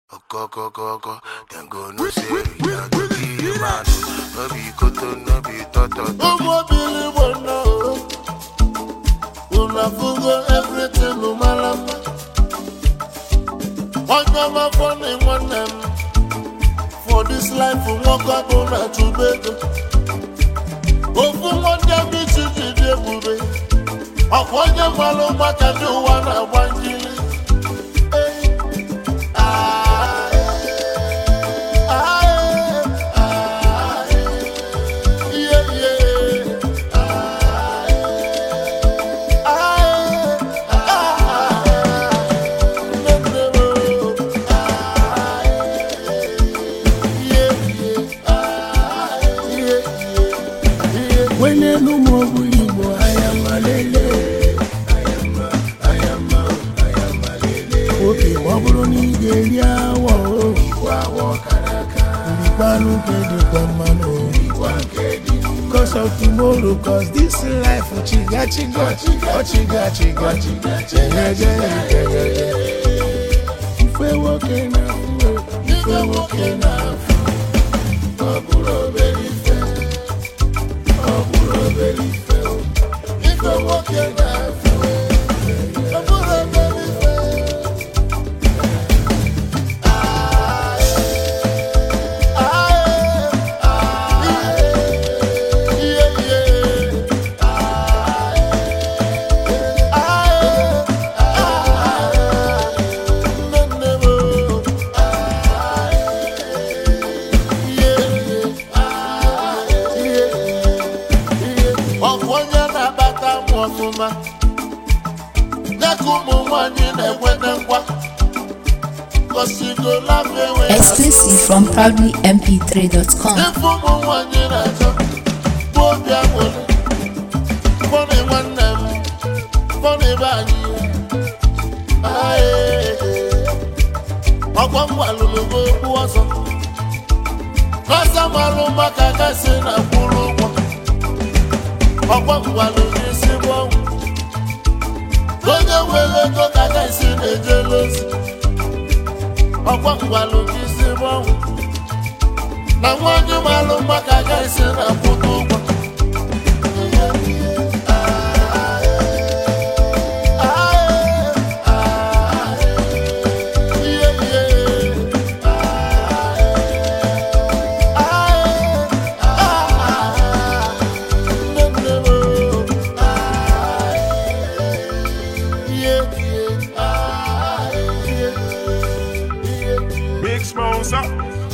Oko, oko, oko, then go no say we are to be a man. No be koto, no be toto. ụmụ obili igbo nọ unu afụgo everything mara mma onye ọma fọni nwanne m for this life nwoke bụ na chụba ego ofu nwanne m isi ji dị ebube ọkwa onye mara maka ndị ụwa na-agba njiri Eh, ah, eh, ah, eh, ah, eh. Yeah, yeah. Wele n'ụmụ ogbuli Igbo anya malele oke ma ọ bụrụ na ị ga-eri awọ rikwanụ nke dịkwa mmanụ cause of tomorrow cause this life chiga chiga chiga chiga chiga chegeje ife nwoke na-afụ ife nwoke na-afụ ọ bụrụ obere ife ọ bụrụ obere ife ife nwoke na-afụ ọ bụrụ obere ife ọkwa onye na-akpata m ọfụma ya ka ụmụ nwanyị na-ekweta nkwa gosigolafe Exclusive from proudlymp3.com. ife ụmụ nwanyị na-achọ bụ obi aṅụrị fọnị nwanne m fọnị be anyị Aye. ọkwa m gwalụrụ m okwu ọzọ ọzọ marụ maka gasị na mkpụrụ ụgwọ ọkwa m gwalụrụ isi bụ ọnwụ onye nwere ego ka gasị na-ejele ozi ọkwa m gwalụrụ isi bụ ọnwụ na nwanyị marụ maka gasị na mkpụrụ ụgwọ Big sponsor.